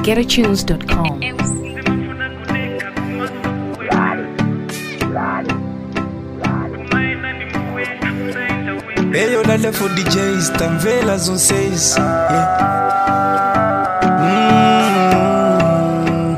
www.getatunes.com. Eyo lala for DJs, tamvela zonseis. Yeah. Mm.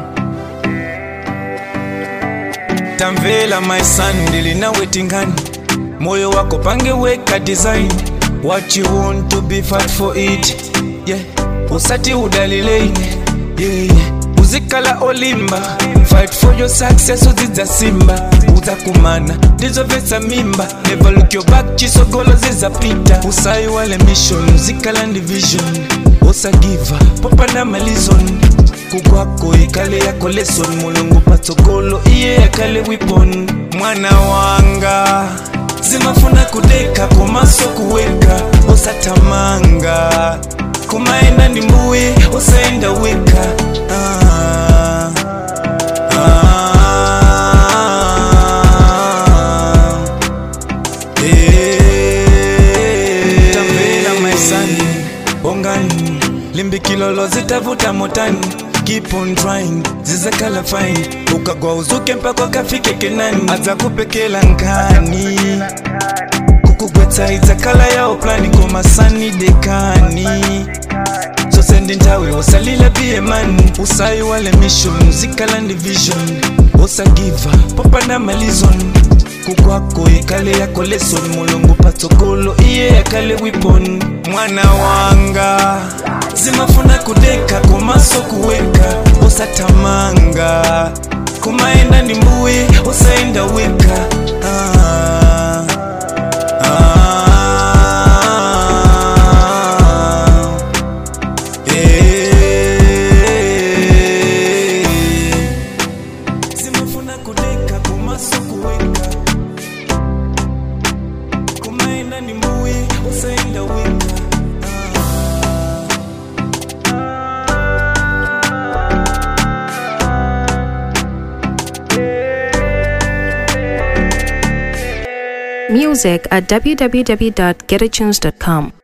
Tamvela my son, ndilinawe tingani moyo wako pangeweka design what you want to be fight for it yeah. usati udalileine yeah, yeah. uzikala olimba fight for your success uzidza simba uzakumana ndizovesa mimba never look your back chisogolo zizapita usayi wale mission uzikala division usagiva popanda malizon kukwako ikale yako lesson mulungu patsogolo iye yakale wipon mwana wanga zimafuna kudeka komaso kuweka usatamanga kumaenda ndi mbuyi usaenda weka ah, ah, eh. Tambela maisani bongani limbikilolo zitavuta motani keep on trying zizakala fine ukagwa uzuke mpaka kafike kenani aza kupekela nkani kukugwetsa idzakala yawo plani komasani dekani zose ndi nthawi usalila biye mani usayi wale mission uzikala ndi vision usagiva popanda malizon kukwako ikale yako lesson mulungu patsogolo iye yakale wipon mwana wanga zimafuna kudeka komaso kuweka usatamanga kumaenda ndi mbuyi usaenda weka ah, ah, eh. zimafuna kudeka komaso kuweka kumaenda ndi mbuyi usaenda weka Music at www.getatunes.com.